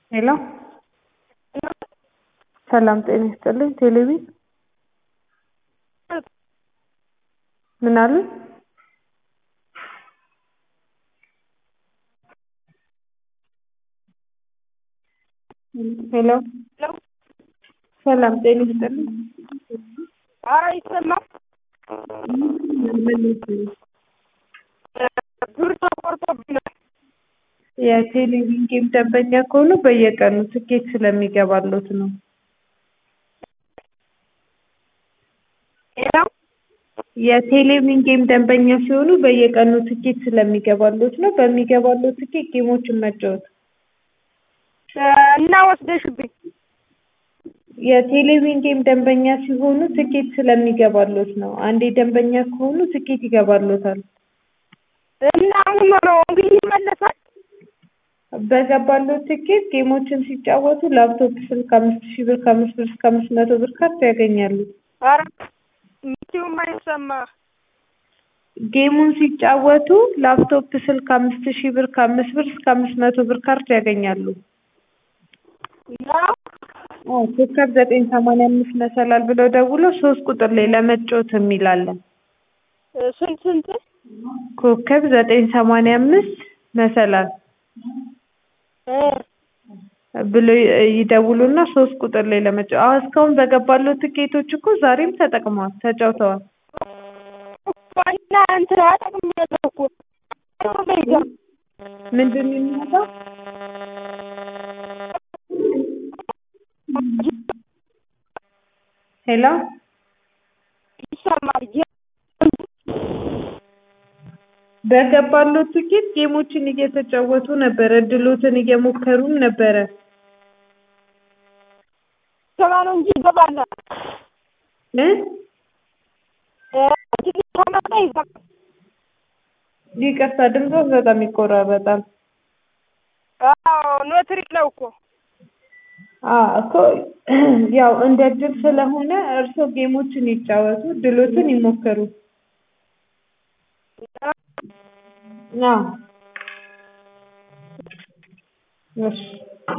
ሄሎ ሰላም ጤና ይስጥልኝ ቴሌቢ ምን አሉኝ ሄሎ ሰላም ጤና ይስጥልኝ አይሰማም ብር ተቆርጦብኛል የቴሌቪዥን ጌም ደንበኛ ከሆኑ በየቀኑ ትኬት ስለሚገባልዎት ነው ሄሎ የቴሌቪዥን ጌም ደንበኛ ሲሆኑ በየቀኑ ትኬት ስለሚገባልዎት ነው በሚገባልዎት ትኬት ጌሞችን መጫወት እና ወስደሽብኝ የቴሌቪዥን ጌም ደንበኛ ሲሆኑ ትኬት ስለሚገባልዎት ነው አንዴ ደንበኛ ከሆኑ ትኬት ይገባልዎታል እና ምን ሆኖ እንግዲህ ይመለሳል በገባልዎት ትኬት ጌሞችን ሲጫወቱ ላፕቶፕ ስልክ አምስት ሺህ ብር ከአምስት ብር እስከ አምስት መቶ ብር ካርድ ያገኛሉ ኧረ መቼም አይሰማ ጌሙን ሲጫወቱ ላፕቶፕ ስልክ አምስት ሺህ ብር ከአምስት ብር እስከ አምስት መቶ ብር ካርድ ያገኛሉ ነው አዎ ኮከብ ዘጠኝ ሰማንያ አምስት መሰላል ብለው ደውለው ሶስት ቁጥር ላይ ለመጫወት የሚል አለ ስንት ስንት ኮከብ ዘጠኝ ሰማንያ አምስት መሰላል እ ብለው ይደውሉና ሶስት ቁጥር ላይ ለመጫወት አዎ እስካሁን በገባልዎት ትኬቶች እኮ ዛሬም ተጠቅመዋል ተጫውተዋል እና እንትን አጠቅሜያለሁ እኮ ምንድን ነው የሚመጣው ሄሎ ይሰማል በገባልዎት ትኬት ጌሞችን እየተጫወቱ ነበር እድልዎትን እየሞከሩም ነበረ ገባ ነው እንጂ ይገባል እ ትንሽ ከመጣ ይገባል ይቅርታ ድምፅዎት በጣም ይቆራረጣል አዎ ሎተሪ ነው እኮ አዎ እኮ ያው እንደ እድል ስለሆነ እርስዎ ጌሞችን ይጫወቱ እድልዎትን ይሞክሩ አዎ እሺ